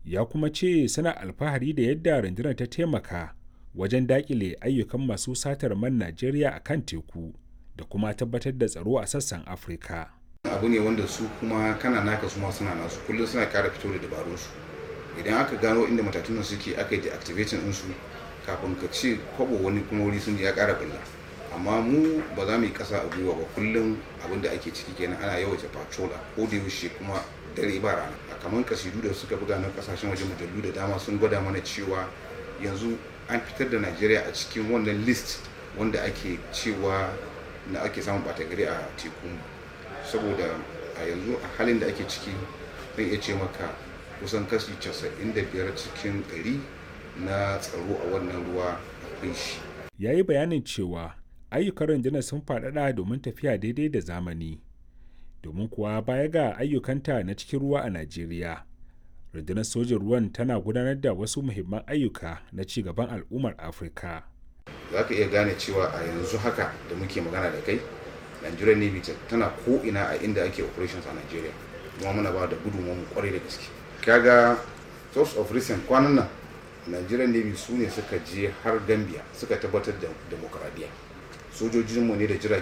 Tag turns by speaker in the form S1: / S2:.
S1: ya kuma ce suna alfahari da yadda rundunar ta taimaka wajen dakile ayyukan masu satar man najeriya a kan teku da kuma tabbatar da tsaro a sassan afirka
S2: abu ne wanda su kuma kana naka su ma suna nasu kullum suna kara fito da dabarunsu idan aka gano inda matatunan suke aka yi deactivating ɗinsu kafin ka ce kwabo wani kuma wuri sun ya kara bulla amma mu ba za mu yi kasa a gwiwa ba kullum abin da ake ciki kenan ana yawaita patrola ko da yaushe kuma dare ba rana a kamar kasidu da suka buga na kasashen waje mujallu da dama sun gwada mana cewa yanzu an fitar da najeriya a cikin wannan list wanda ake cewa na ake samun bata gari a teku saboda a yanzu a halin da ake ciki zan iya ce maka kusan kashi 95 cikin 100 na tsaro a wannan ruwa akwai shi
S1: ya yi bayanin cewa ayyukan rundunar sun faɗaɗa domin tafiya daidai da zamani domin kuwa baya ga ayyukanta na cikin ruwa a najeriya rundunar sojin ruwan tana gudanar da wasu muhimman ayyuka na ci gaban al'ummar afirka
S2: za ka iya gane cewa a yanzu haka da muke magana da kai nigerian navy tana ko'ina a inda ake operations a nigeria kuma muna ba da gudunmu kwarai da gaske kaga source of recent kwanan nan nigerian navy su ne suka je har gambia suka tabbatar da demokradiyya sojojinmu ne da jiragen